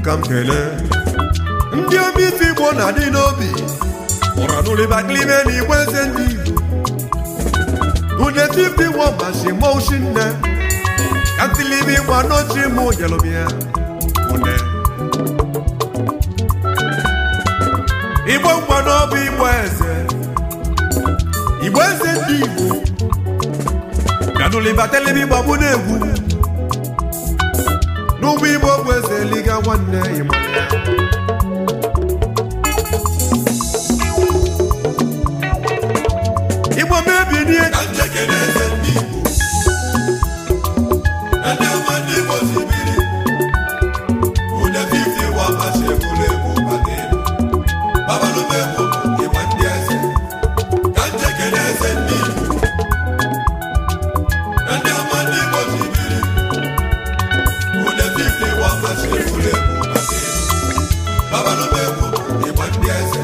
ka m kelee ndị obi ife igbo na-adị n'obi ụra n'ụlịbakilime na igwe eze ndị igbo une fifty one mashi moshi nne ka ntilibi gba n'ochi mụ yelụmịa une igbo ngwa n'ọbụ igbo eze igbo eze ndị igbo ganụlibatelebi gbagbu na-egwu n'ụgbọ igbo bụ eze liga nwanne ịmanya igbo mebie ka njekere eze ndị Igbo ndị ọma ndị Igbo sibiri une 51 machi egburu egbu maka elu babalụm egbu ịgba ndị eze ka njekere eze ndị Igbo ndị ọma ndị Igbo sibiri une 51 machi egburu egbu maka elu babalụm egbu ịgba ndị eze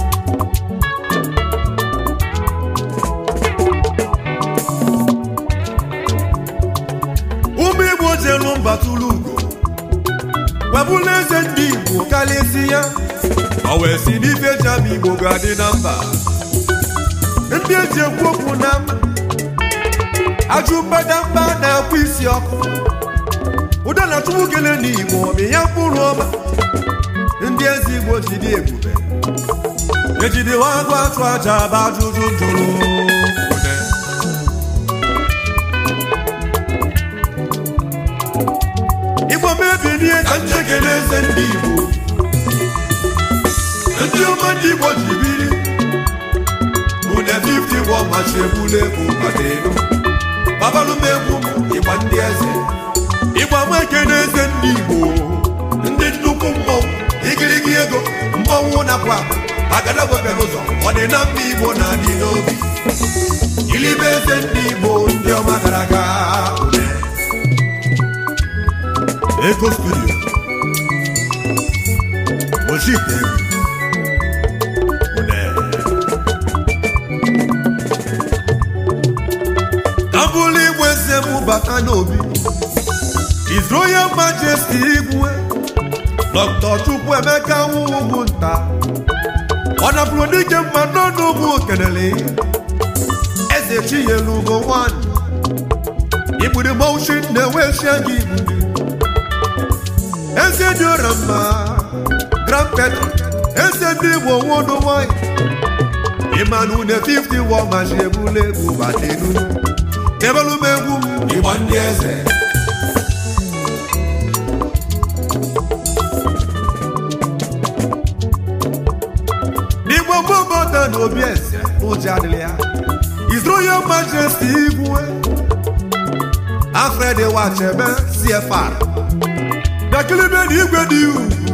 ụmụ igbo jelu mba tụrụ ugo webụla eze ndị igbo karịsị ya ọ wee si n'ife jam igbo ga-adị na mba ndị eji ekwu okwu na mba ajụ mbadamba na-akwa isi ọkụ ụda na chukwu kele n'igbo ọmị ya mkpụrụ ọma ndị eze igbo ji dị ebube ejidewa agụ atụ aja bụ ajụjụ jụrụ Ude. igbo mebirie ka njekere eze ndị Igbo ndị ọma ndị Igbo ji biri une 51 machi egbula egbu maka elu babalụm egwu m ịgba ndị eze ịgba nweke n'eze ndị igbo ndị nnukwu mmọnwụ igirigi ego mmọnwụ nakwa agadagwebere ụzọ ọ dị na mba Igbo na-adị n'obi ilibe eze ndị Igbo ndị ọma gara aga une ego studio ojite ka bụrụ igwe eze m bata n'obi His Royal Majesty igwe Dr. Chukwuemeka nwugwu nta ọ napụrụ dike mma n'ọnụ ụmụ kelele eze chiyelugo nwanyị igburi moshi na-enwesia gị igburi eze dị ọra mma grand patron eze ndị igbo nwodo nwanyị ịmanụ une 50 wọ machi ebule egwu bata elu ebelu m egwu m ịgba ndị eze n'igbo mbobodo na obi eze n'ụjọ adịrị ya His Royal Majesty igwe Alfred Wachebe CFR dakilibe na igwe dị ugwu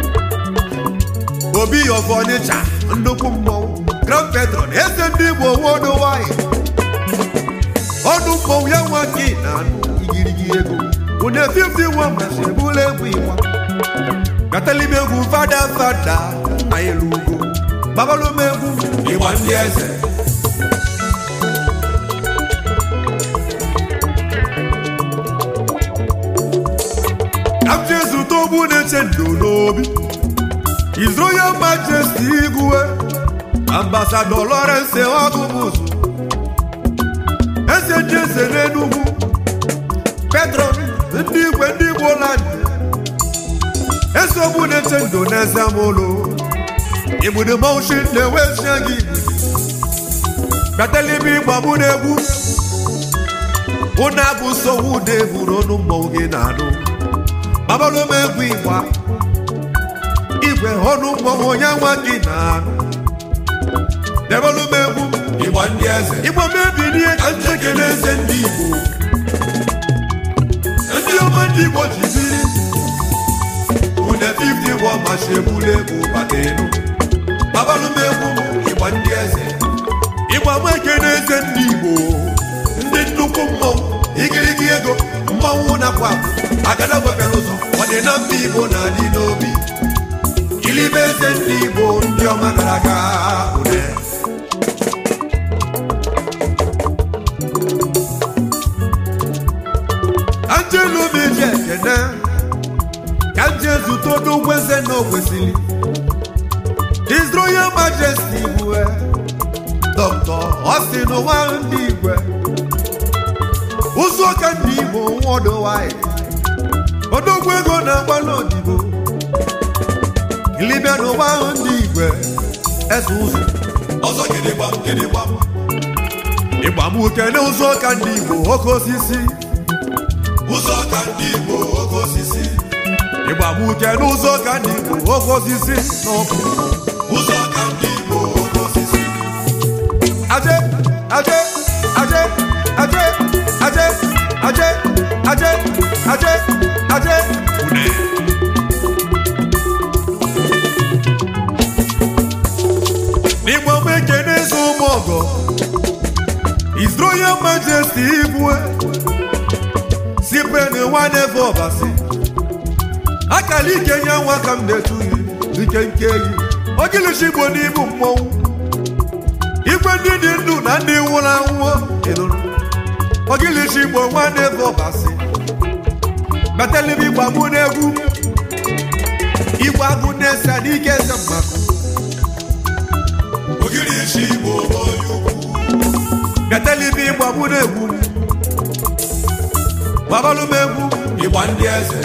obi of Onitsha nnukwu mmọnwụ Grand Patron eze ndị Igbo nwodo nwanyị ọdụ mmọnwụ ya nwa gị na anụ igirigi ego une 51 machi ebula egwu ịgba gatalibe egwu fada fada nna ya elu ugwu babalụm egwu ịgba ndị eze Kapten zụta ogbu na-eche ndo n'obi His Royal Majesty igwe Ambassador Lawrence Ọgụbụzụ Eze ndị eze n'Enugwu Petron ndị igwe ndị Igbo land Eze ogbu na-eche ndo n'eze mụlụ Igbudu moshi na-enwezie gị Katalibi gbagbu n'egwu Ụna bụ nsogbu ụda eburu ọnụ mmọnwụ gị na-anụ babalụm egwu ịgba igwe ọnụ mmọnwụ onye nwa gị na-anụ debalụm egwu ịgba ndị eze igbo mebirie ka njekere eze ndị Igbo ndị ọma ndị Igbo ji biri une 51 machi egbula egbu maka elu babalụm egwu ịgba ndị eze ịgba nweke n'eze ndị igbo ndị nnukwu mmọnwụ igirigi ego mmọnwụ nakwa agada wepere ụzọ ọ dị na mba Igbo na-adị n'obi ilibe eze ndị Igbo ndị ọma gara aga une anjelu meji ekene ka nje zụta odogwu na o kwesịrị His Royal Majesty bụ Dr. Austin nwa ndị igwe ụzọ ụka ndị Igbo worldwide odogwu ego na-agba n'odibo ilibịa n'ụwa ahụ ndị igwe eze ụzọ ọzọ gidigbam gidigbam ịgba m kene ụzọ ụka ndị Igbo oke osisi ụzọ ka ndị Igbo oke osisi ịgba m kene ụzọ ụka ndị Igbo oke osisi n'ọkụ ụzọ ka ndị Igbo oke osisi aje aje aje aje aje aje aje aje aje une n'igbo m ekene eze ụmụ ọgọ His Royal Majesty Igwe sipen nwaneve ọbasi akala ike nye nwa ka m na-etu yi ike nke yi ogilishi igbo n'ibu mmọnwụ igwe ndị dị ndụ na ndị nwụrụ anwụ ịnụrụ ogilishi igbo nwaneve ọbasi betelibi gbagbu n'egwu igwe agụ na-ese n'ike eze mmadụ ogiri isi Igbo onye ukwu betelibi gbagbu n'egwu gbabalụ m egwu ịgba ndị eze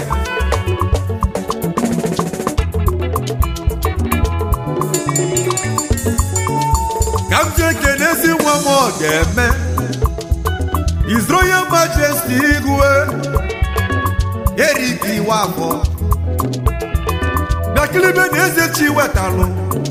ka m ji ekene ezi nwa m ọ ga-eme His Royal Majesty Igwe Eric Iwafọ bịakilibe na eze chi wetalụ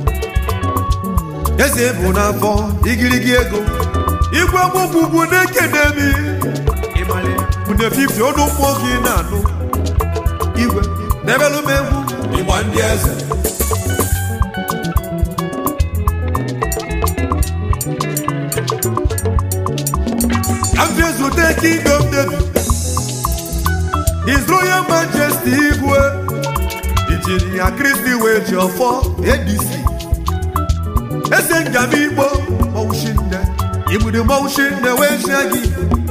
eze bụ n'afọ igirigi ego igwe mụbụbu na-ekene mi mụne fifi ọnụ mmụọ gị na-anụ igwe n'ebelụ m egwu ịgba ndị eze ka m ji zute kingdom David His Royal Majesty Igwe Injinia Kristi wee ji ọfọ ADC eze ngam igbo mọwụshinne igbudu mọwụshinne wee chie gị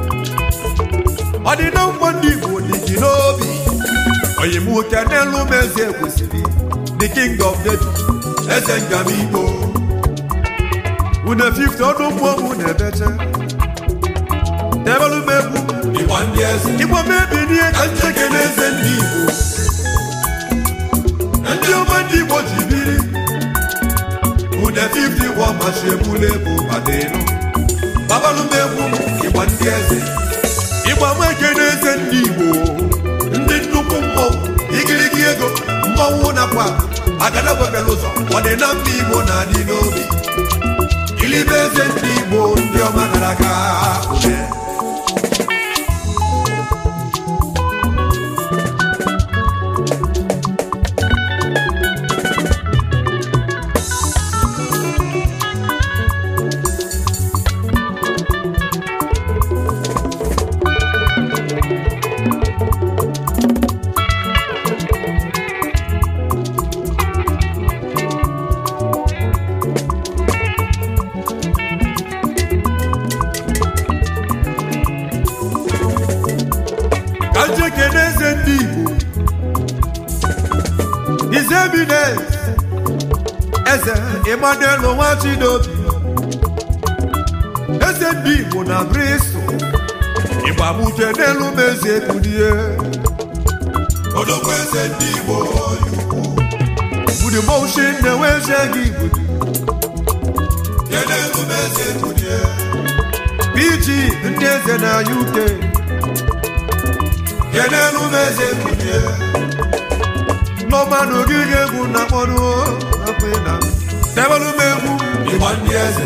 ọdịna mgbọ ndị igbo dị gị n'obi oyimuke n'elu m eze kwesịrị the king of David eze ngam Igbo une 50 ọnụ mmụọ mụ na-ebeche tebelu m egwu ịgba ndị eze igbo mebi n'ihe ka ka njeke na eze ndị Igbo ndị ọma ndị igbo ji biri ude 50 gwọ machi ebule bụ badenu babalụ m egwu ịgba ndị eze ịgba m ekene eze ndị igbo ndị nnukwu mmọnwụ igirigi ego mmọnwụ nakwa agadagwebela ụzọ ọ dị na mba Igbo na-adị n'obi ilibe eze ndị Igbo ndị ọma gara aga ude ka m ji ekene eze ndị igbo His Eminence eze Emmanuel Nwachidobi eze ndị igbo na Bristol ịgbamuche n'elu m eze kunie odogwu eze ndị Igbo onye ukwu budimoshi na-enwezie gị igbudu kenelu m eze kunie PG ndị eze na UK kenelu m eze kunie nọmanụ gị ga-egwu na mkpọrụ akwụna tebelu m egwu ịgba ndị eze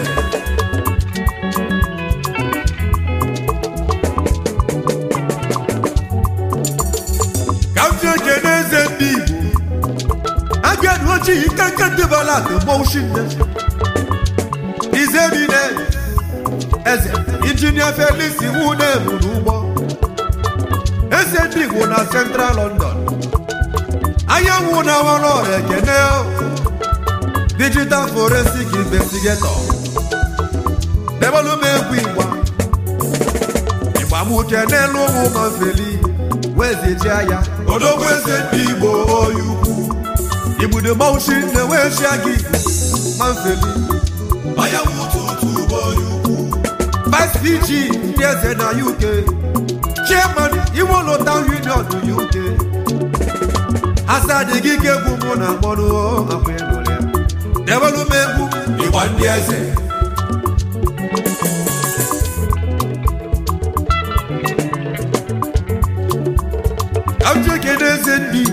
ka m ji ekene eze ndị igbo abịanụ ojii ike nke ndị balat mọwụshi nne His Eminence eze injinia Felix iwu na-ebu n'ụgbọ eze ndị igbo na Central London anyanwụ na-awara ọha ekene digital forensic investigator debelu m egwu igba igba m uche n'elu ụmụ mafeli wezijia ya odogwu eze ndị Igbo onye ukwu igbudo maushi na-enwe shia gị ma mfeli onye wututu bụ onye ukwu vice pg ndị eze na uk chairman iwolo town union uk asadi gị ka egwu mụ na akpọrọ akwa ịnụrụ ya debelu m egwu ịgba ndị eze Amcheke n'eze ndị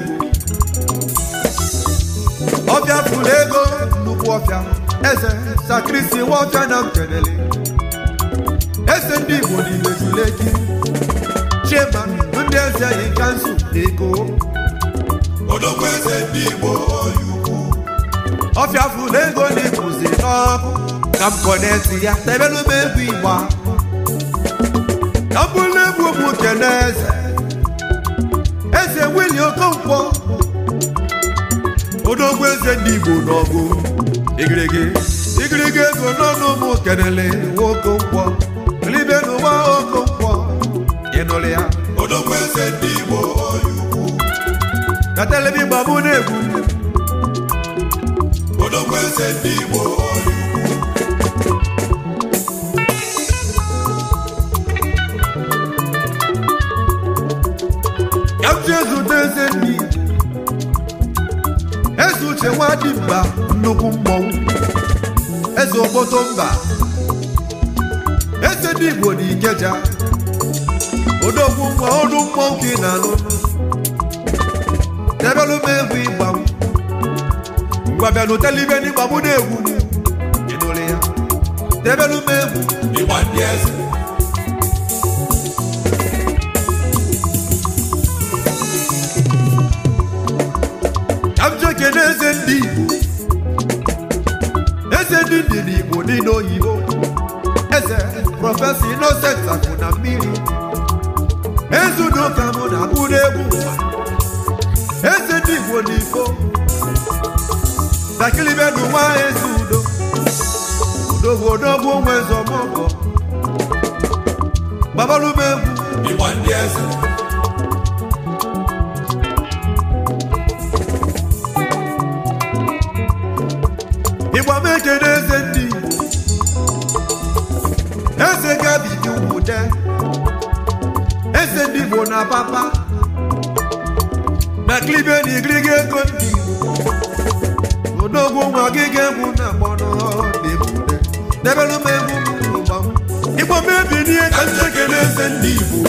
Igbo ọbịa fụrụ ego nnukwu ọfịa eze sakrisi nwaọfịa na mkenele eze ndị Igbo n'ime Zuleki chema ndị eze yi kansụl na ego odogwu eze ndị igbo onye ukwu ọfịa fụrụ ego na ịkwụzi n'ọkụ ka m kọneti ya tebelu m egwu igba ka m bụrụ egwu ụmụ kene eze eze wili okonkwo odogwu eze ndị igbo n'ọgụ igirigi igirigi ego n'ọnụ ụmụ kenele nwokonkwo libe n'ụwa okonkwo ịnụrụ ya odogwu eze ndị igbo onye ukwu na telebi gbamụ na-egwu odogwu eze ndị igbo onye ukwu ka m ji ezute eze ndị Igbo eze uche nwadimba nnukwu mmọnwụ eze obodo mba eze ndị Igbo na Ikeja odogwu nwa ọnụ mmọnwụ gị na anụ debelu m egwu ịgba m ngwa bịa n'ụtelu ibe n'ịgba mụ na-egwu m ịnụrụ ya debelu m egwu ịgba ndị eze ka m jee kene eze ndị Igbo eze ndị ndị n'Igbo niile oyibo eze prọfesọ Innocent akụ na mmiri eze udoka mụ na akụ n'egwu ụwa eze ndị Igbo n'Igbo dakilibe n'ụwa eze udo udogwu odogwu onwe eze ọmọgọ gbabalụm egwu ịgba ndị eze ịgba m ekene eze ndị Igbo eze gabidi wude eze ndị Igbo na papa na klibe na igirigi ego ndị Igbo odogwu nwa gị ga-egwu na mgbọnọ na-ebude debelu m egwu m ịgba m ịgba m ebilie ka ndị ekele eze ndị igbo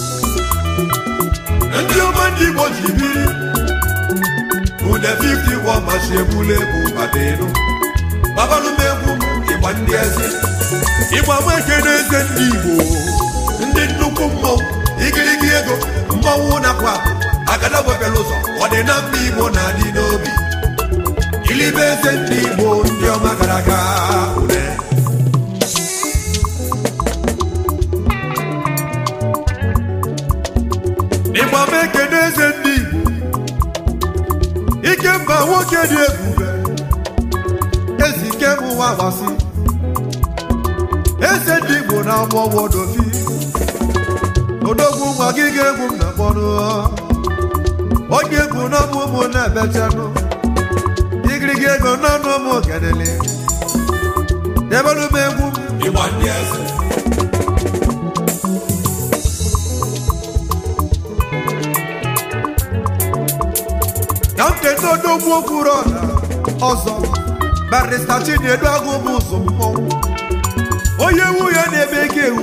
ndị ọma ndị Igbo ji biri ụdẹ 50 wọ machi ebule bụ badenu babalụ m egwu m ịgba ndị eze ịgba m ekene eze ndị Igbo ndị nnukwu mmọnwụ igirigi ego mmọnwụ nakwa agada wepere ụzọ ọ dị na mba igbo na-adị n'obi ilibe eze ndị igbo ndị ọma gara aga ụdẹ ịgba m ekene eze ndị Igbo ike mba nwoke dị ebube ezi ike m nwa gbasi eze ndị Igbo na agbọwodofi odogwu nwa gị ga-egwu m na mkpọrọ onye egwu n'ọmụ ụmụ na-ebechanụ igirigi ego n'ọnụ ụmụ kedele debelu m egwu m ịgba ndị eze ka m keta odogwu okwuru ọla ọzọ barista chinedu agụ bụ ụzọ mmọnwụ onye nwunye na-ebe ike ewu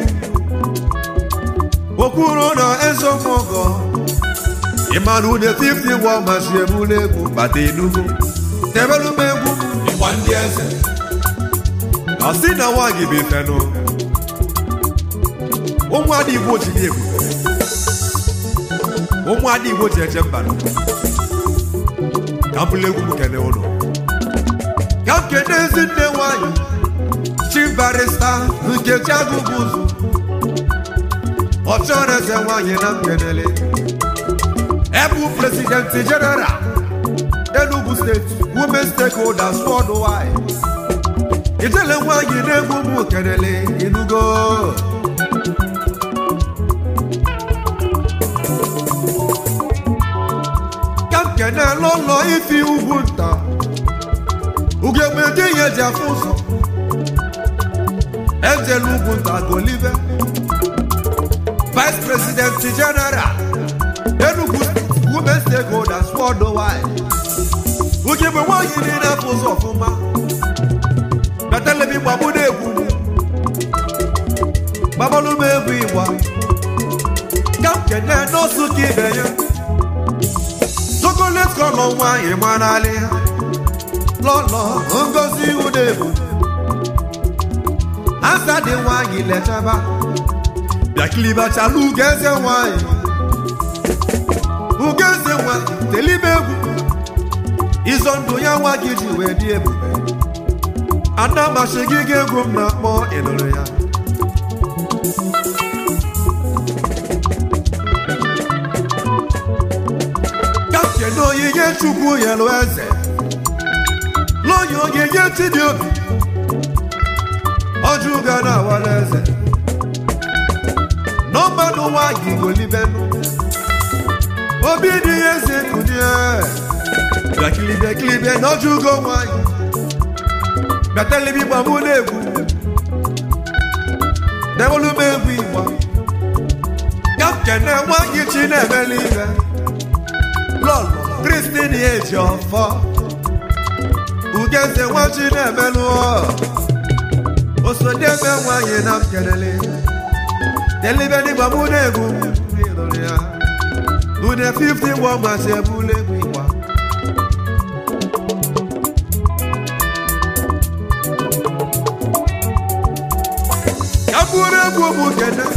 okwuru na eze mmọgọ ịmana une 50 gwa machi ebule egwu bata enugo tebelu m egwu ịgba ndị eze ọ sị na nwa gị bụ ifenụ ụmụ ada igbo ji dị ebube ụmụ ada igbo ji eje mba ka m bụrụ egwu m kene ụlọ ka m kene ezi nne nwanyị chief barista nkechi agụbụ ụzụ ọ chọrọ eze nwanyị na mkenele ebu presidenti general enugu steeti women stakeholders worldwide ijele nwanyị na-egwu m kenele inugo ka m kene kene n'ụlọ ifi ugwu nta ugegbe dị ihe ji afụ ụzọ ejela ugwu nta golive vice president general enugu women stakeholders worldwide ugegbe nwaanyị niile afụ ụzọ ọfụma betelebi gbagbu na-egwu gbabalụm egwu igba ka m kene n'osu ka ibe ya chocolate kọlọ nwaanyị marali ha lọlọ ngozi udebu asa dị nwaanyị lechaba bịakilibachala ugeze nwaanyị ugeze nwaanyị telibe egwu ịzọ ndụ ya nwa gị ji wee dị ebube anamasị gị ga egwu m na-akpọ ịnụrụ ya kapten onyinye chukwu yelụ eze lọnya onyinye chidiobi ọjụga na awara eze nọmbanụ nwanyị golibenu obi dị ya eze kunye bịakilibe kilibe n'ọjụgo nwanyị bịatalibi gbamụ na-egwu dewolu m egwu igba kapten nwanyị chi na-emeli ihe lọlọ kristin eji ọfọ ugeze nwachi na-emelụ osodebe nwanyị na mkelele telibe n'igba mụ na-egwu ịlụrụ ya une 50 wọ masị ebule egwu igba ya bụrụ egwu ụmụ kene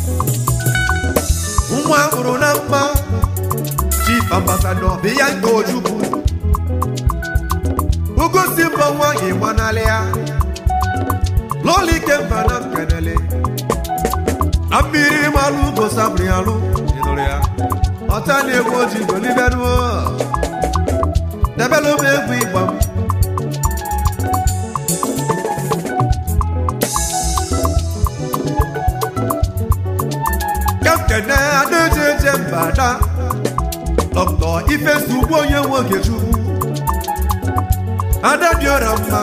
nwa hụrụ na mma chief ambassador Bianca Ojukwu ugosi mbọ nwanyị gbanalị ya lọla ike mba na nkenele na mmiri malụ ugo sabri alụ ịnụrụ ya ọta na egwu oji golibenuo debelụ m egwu ịgba m kapten adaeje eje mba da dọkịta ifesi ugbo onye nwoke chukwu ada dị ọra mma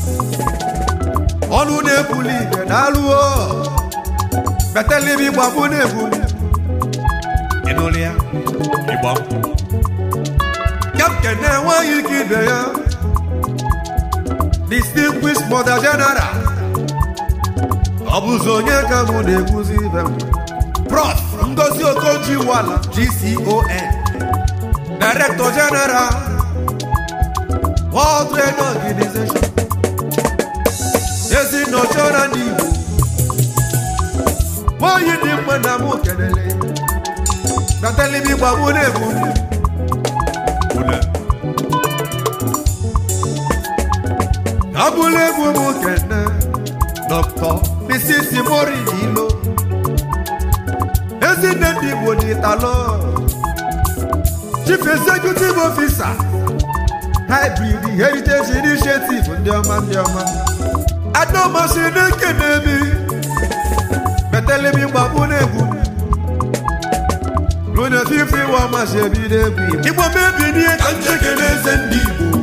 ọnụ na-ebuli ike na-alụo betelibi gbagbu na-ebuli ịnụrụ ya ịgba kapten na-enweghị ike ibe ya distinguished mother general ọ bụzi onye ka mụ na-ekwuzi ibe m prof ngozi okoji wala gcon Director General World Trade Organization ezi nnọchọra ndị Igbo nwaanyị dị mma na mụ kelele na telibi gbagbu na-egbu abụla egwu m kene Dr. Mrs. Mori Ilo ezi nne ndị Igbo n'Italo chief executive officer hybrid heritage initiative ndị ọma ndị ọma adamasị na-ekene mi metelemi mgbagbu na-egwu rune fifi wa masị ebido egwu igbo mebi n'ihe ka njekene eze ndị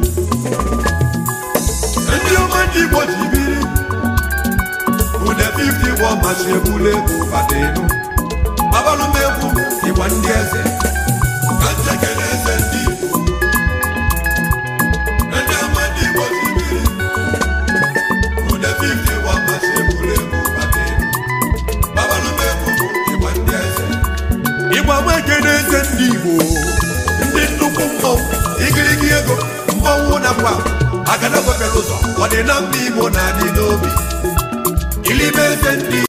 igbo ndị ọma ndị igbo ji biri rune fifi wa masị ebule egwu fadenu babalụmegwu igwa ndị eze ka njekene eze ndị igbo ndị ọma ndị igbo ji biri rune fifi wa masị ebule egwu fadenu babalụmegwu igwa ndị eze ịgba nwekene eze ndị igbo ndị nnukwu mmọnwụ igirigi ego mmọnwụ nakwa agadagotere ụzọ ọ dị na mba igbo na-adị n'obi ilibe eze ndị